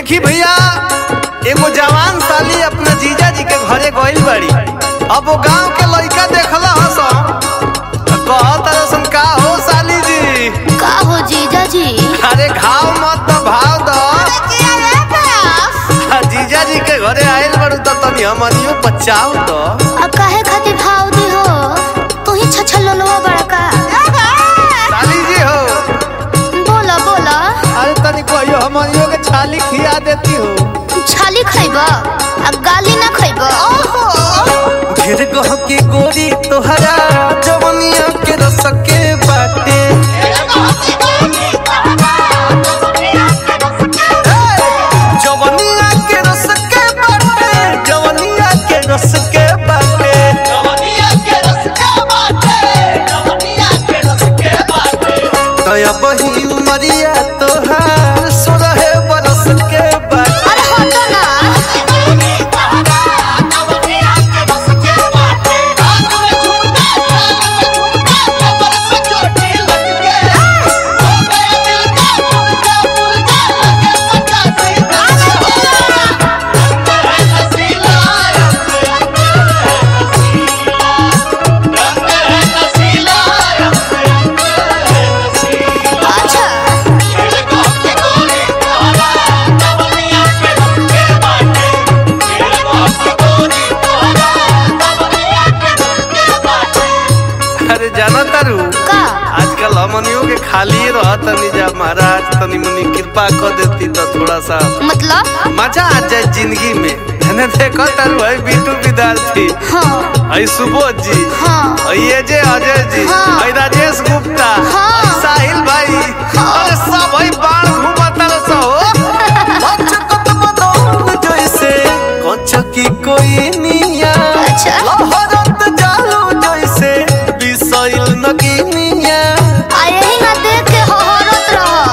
देखी भैया एगो जवान साली अपना जीजा जी के घरे गइल बाड़ी अब वो गांव के लड़का देखला हस कहत रसन का हो साली जी का हो जीजा जी अरे घाव मत तो भाव दो आ, जीजा जी के घरे आइल बाड़ू तो तनी हमनियो बचाव दो अब काहे खातिर भाव दी हो तू ही छछल लोलवा बड़का साली जी हो बोला बोला अरे तनी कहियो हमनियो के छाली खिया देती हो छाली खइब अब गाली ना खइब ढेर गह के गोरी तोहरा जवनिया के रस के बाटे जवनिया के रस के बाटे जवनिया के रस के बाटे तया बही उमरिया तोहार सोलह बरस के बाटे अरे हटो ना अच्छा अरे जाना तारू का आजकल हमनियों के खाली रहत तनी जा महाराज तनी मनी कृपा कर देती तो थोड़ा सा मतलब मजा आ जाए जिंदगी में है देखो तारू है बीटू विद्यार्थी हाँ है सुबोध जी हाँ है ये जे अजय जी हाँ। है राजेश गुप्ता हाँ। है साहिल भाई अरे सब है बाढ़ घूमता रह सो लचकत बदौन जैसे कछ की कोई निया अच्छा। लहरत जालू जैसे बिसैल नगीनिया आए ही ना देख के हहरत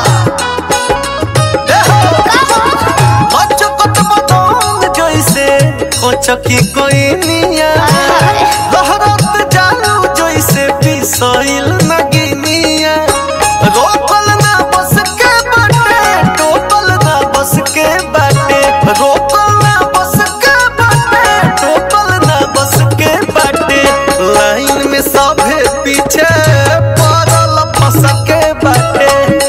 रह का हो लचकत बदौन जैसे कछ की कोई निया आय। लहरत जालू जैसे बिसैल नगीनिया रोपल ना बस के बाटे टोपल ना बस के बाटे रोपल ना बस के बाटे टोपल ना बस के बाटे लाइन में सभे पीछे पड़ल फंस के बाटे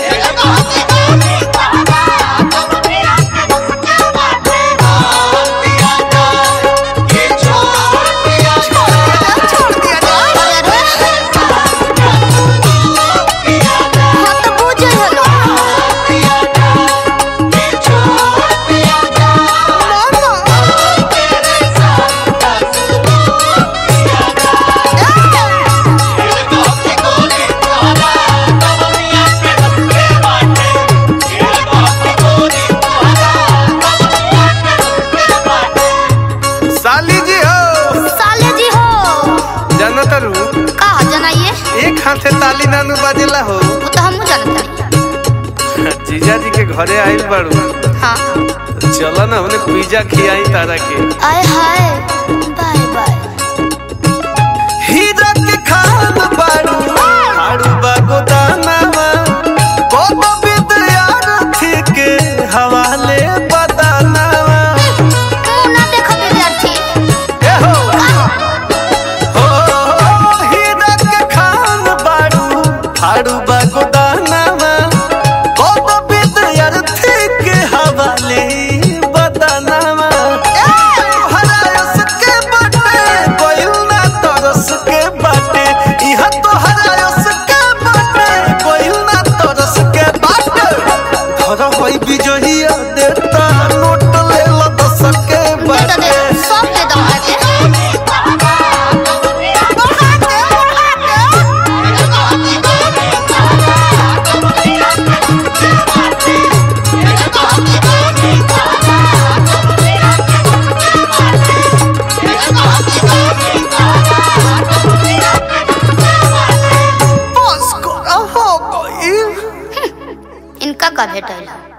हाँ तो बुझे हलो साली जी हो साले जी हो जानत रू का जनाइए एक हाथे ताली नानू बाजेला हो वो तो हमहू जानत जीजा जी के घरे आइल बाड़ू हाँ चलो ना हमने पिज्जा खियाई तारा के आय हाय बाय बाय हीरा के खान बाड़ू हाड़ू बागो दानावा कोनो विद्यार्थी के हवाले बदानावा मुंह ना देखो विद्यार्थी ए हो हो हीरा के खान बाड़ू हाड़ू बागो दानावा कोनो विद्यार्थी के हवाले बदानावा तोहरा यस के बाटे कोइल ना तरस के बाटे इहा तोहरा यस के बाटे कोइल ना तरस के बाटे धर होई बिजहिया देता नोट ले ला दस के दे दो बाटे दे सब दे दो आके बस करा हो गई इनका का भेटल